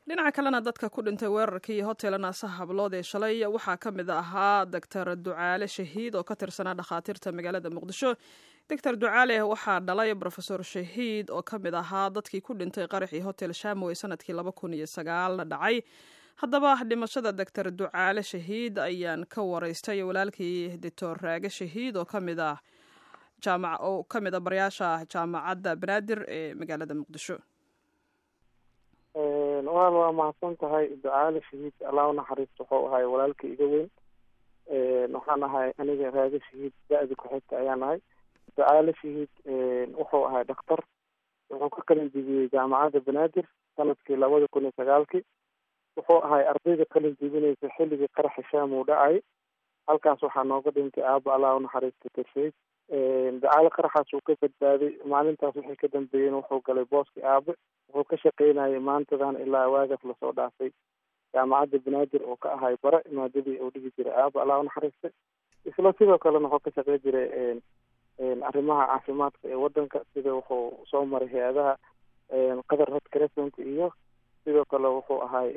dhinaca kalena dadka ku dhintay weerarkii hotel naasa hablood ee shalay waxaa ka mid ahaa doctor ducaale shahiid oo ka tirsanaa dhakhaatiirta magaalada muqdisho doctor ducaale waxaa dhalay rofesor shahiid oo ka mid ahaa dadkii ku dhintay qaraxii hotel shamow ee sanadkii laba kun iyo sagaal dhacay haddaba dhimashada doctor ducaale shahiid ayaan ka waraystay walaalkii doctor raage shahiid oo kamid ah jaamac oo ka mid a barayaasha jaamacadda banaadir ee magaalada muqdisho walaal waa mahadsan tahay ducaale shahiid allah unaxariisto wuxuu ahay walaalka iga weyn waxaan ahay aniga raage shahiid da-da ku-xigta ayaan ahay ducaale shahiid wuxuu ahay dhakhtar wuxuu ka qalin jebiyey jaamacadda banaadir sanadkii labada kun iyo sagaalkii wuxuu ahay ardayda qalin jebinaysa xilligii qaraxa shaam uu dhacay halkaas waxaa nooga dhintay aaba allah unaxariista tarshayd ducaale qaraxaas uu ka badbaaday maalintaas waxay ka dambeeyeen wuxuu galay booskii aabe wuxuu ka shaqeynayay maantadan ilaa waagaas lasoo dhaafay jaamacadda banaadir oo ka ahay bare maadadii uu dhigi jiray aaba allah unaxariistay isla sidoo kalena wuxuu ka shaqey jiray arrimaha caafimaadka ee wadanka sida wuxuu soo maray hay-adaha qatar red crescent iyo sidoo kale wuxuu ahay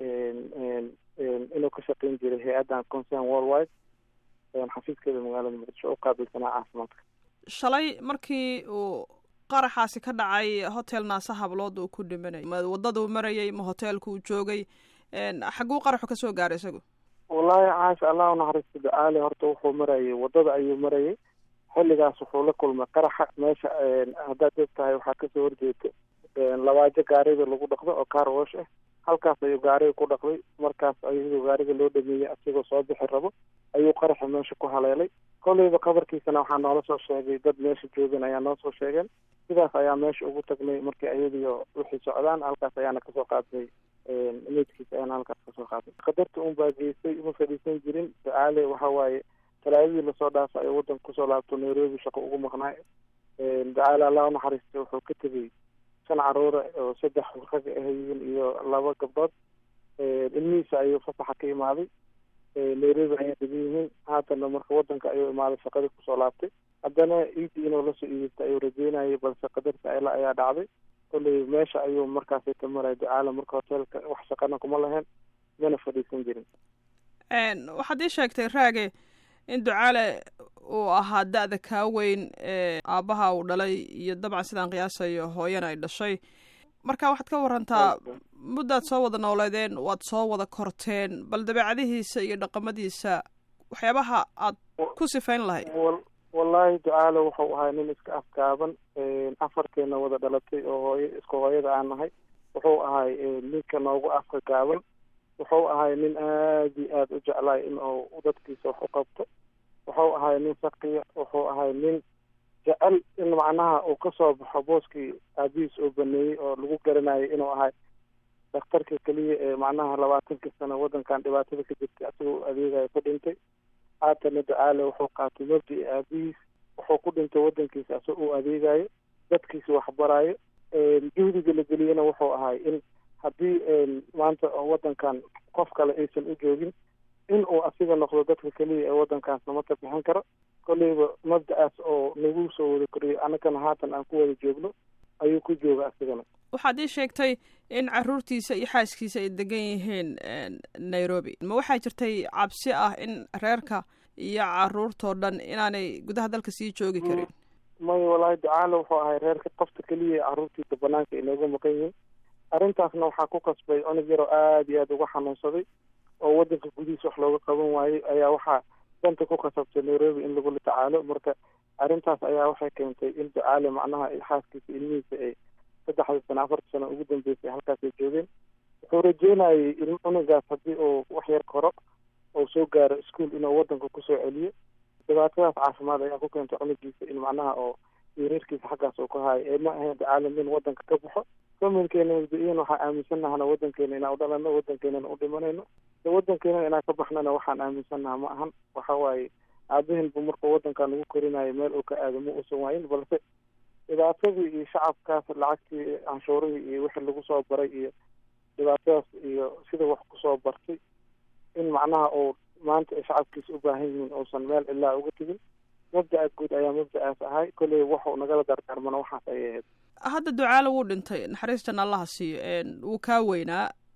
inuu ka shaqeyn jiray hay-addan concern worldwide xafiiskeeda magaalada muqdisho u qaabilsanaa caafimaadka shalay markii uu qaraxaasi ka dhacay hotel naasa hablood uu ku dhimanay ma wadaduu marayay ma hoteelku uu joogay xaguu qaraxu kasoo gaaray isagu wallaahi caasha allah unaxariisto ducaale horta wuxuu marayay wadada ayuu marayay xilligaas wuxuu la kulmay qaraxa meesha haddaad og tahay waxaa kasoo horjeeda labaajo gaariga lagu dhaqdo oo car wash ah halkaas ayuu gaariga ku dhaqday markaas ayadoo gaariga loo dhameeyey asigoo soo bixi rabo ayuu qaraxa meesha ku haleelay kolleyba qabarkiisana waxaa noola soo sheegay dad meesha joogan ayaa noo soo sheegeen sidaas ayaa meesha ugu tagnay markii ayadiio wixii socdaan halkaas ayaana kasoo qaadnay meydkiisa ayaana halkaas kasoo qaadnay qadarta un baa geystay uma fadhiisan jirin ducaale waxa waaye talaadadii lasoo dhaafa ayuu wadanka kusoo laabto nairobi shaqo ugu maqnaay ducaale allah unaxariistay wuxuu ka tegey shan caruura oo saddex rag ahayiin iyo laba gabdhood ilmihiisa ayuu fasaxa ka imaaday nairobi ayay degan yihiin haatana marka wadanka ayuu imaaday shaqadii kusoo laabtay haddana iidii inuu lasoo iideysta ayuu rajeynayay balse qadarta ayla ayaa dhacday kolley meesha ayuu markaasi ka maray ducaale marka hoteelka wax shaqana kuma lahayn mana fadhiisan jirin waxaad ii sheegtay raage in ducaale uu ahaa da-da kaa weyn ee aabbaha uu dhalay iyo dabcan sidaan qiyaasayo hooyana ay dhashay marka waxaad ka warantaa muddaad soo wada nooleedeen waad soo wada korteen bal dabeecadihiisa iyo dhaqamadiisa waxyaabaha aad ku sifayn lahayd wallaahi ducaale wuxuu ahay nin iska afgaaban afarkeena wada dhalatay oo hooyo isku hooyada aan nahay wuxuu ahay ninka noogu afka gaaban wuxuu ahay nin aad iyo aada u jeclaay in uu dadkiisa wax u qabto wuxuu ahay nin saqiya wuxuu ahay nin jecel in macnaha uu kasoo baxo booskii aabihiis oo baneeyey oo lagu garanayo inuu ahay dhakhtarka keliya ee macnaha labaatankii sano wadankan dhibaatada ka jirtay asagoo adeegayo ku dhintay haatana ducaale wuxuu qaatay mabdi aabihiis wuxuu ku dhintay wadankiisa asagoo u adeegayo dadkiisa waxbaraayo juhdiga la geliyena wuxuu ahay in haddii maanta wadankan qof kale aysan u joogin in uu asiga noqdo dadka keliya ee wadankaas nama ka bixin karo kolleyba mabda-aas oo nagu soo wada koriyay annagana haatan aan ku wada joogno ayuu ku jooga asigana waxaad ii sheegtay in caruurtiisa iyo xaaskiisa ay degan yihiin nairobi ma waxaa jirtay cabsi ah in reerka iyo caruurtoo dhan inaanay gudaha dalka sii joogi karin may wallaahi ducaale wuxuu ahay reerka qofta keliya caruurtiisa banaanka inooga maqan yihiin arrintaasna waxaa ku kasbay onig yaroo aada iyo aada uga xanuunsaday oo wadanka gudihiisa wax looga qaban waayey ayaa waxaa danta ku kasabtay nairobi in lagula tacaalo marka arrintaas ayaa waxay keentay in ducaale macnaha xaaskiisa ilmihiisa ay saddexdii sano afartii sano ugu dambeysay halkaasay joogeen wuxuu rajeynayay in cunugaas haddii uu wax yar koro oo soo gaaro ischool inuu wadanka kusoo celiyo dhibaatadaas caafimaad ayaa ku keentay cunugiisa in macnaha oo yareerkiisa xaggaas uu ka haayo ee ma ahayn ducaale in wadanka ka baxo faminkeena mabda-iyan waxaa aaminsannahana wadankeena inaan u dhalano wadankeenana u dhimanayno wadankeena inaan ka baxnana waxaan aaminsannaha ma ahan waxa waaye aabahinbu markuu wadankan ugu korinayo meel uu ka aado ma uusan waayin balse dhibaatadii iyo shacabkaas lacagtii canshuurihii iyo wixii lagu soo baray iyo dhibaatadaas iyo sida wax kusoo bartay in macnaha uu maanta ay shacabkiisa u baahan yihiin uusan meel ilaa uga tegin mabda-a guud ayaa mabda-aas ahay kolley waxuu nagala dardaarmana waxaas ayay ahayd hadda ducaale wuu dhintay naxariistan allaha siiyo wuu kaa weynaa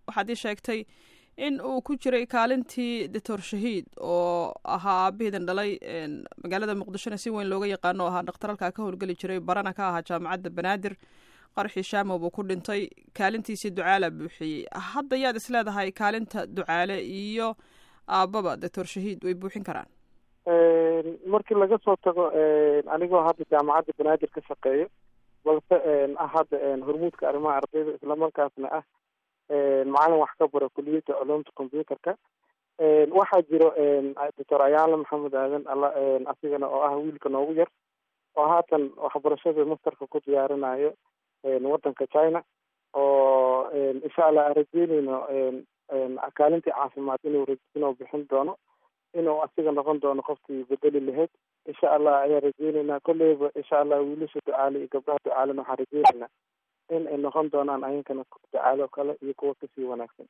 waxaad ii sheegtay in uu ku jiray kaalintii doctor shahiid oo ahaa aabihiidan dhalay magaalada muqdishona si weyn looga yaqaano o ahaa dhaktar halkaa ka howlgeli jiray barana ka ahaa jaamacadda banaadir qarxii shaamo buu ku dhintay kaalintiisii ducaala buuxiyey hadda yaad is leedahay kaalinta ducaale iyo aababa doctor shahiid way buuxin karaan markii laga soo tago anigoo hadda jaamacadda banaadir ka shaqeeyo balse ah hadda hormuudka arrimaha ardayda islamarkaasna ah macalin wax ka bara kuliyadda culumta computerka waxaa jiro doctor ayaala maxamed aadan alla asigana oo ah wiilka noogu yar oo haatan waxbarashada masterka ku diyaarinayo waddanka china oo insha allah aan rajeyneyno kaalintii caafimaad inuu inuu bixin doono inuu asiga noqon doono qofkii bedeli lahayd insha allah ayaan rajeyneynaa kolleyba insha allah wiilasha ducaale iyo gabdhaha ducaalena waxaan rajeyneynaa in ay noqon doonaan ayankana ducaalo kale iyo kuwa kasii wanaagsan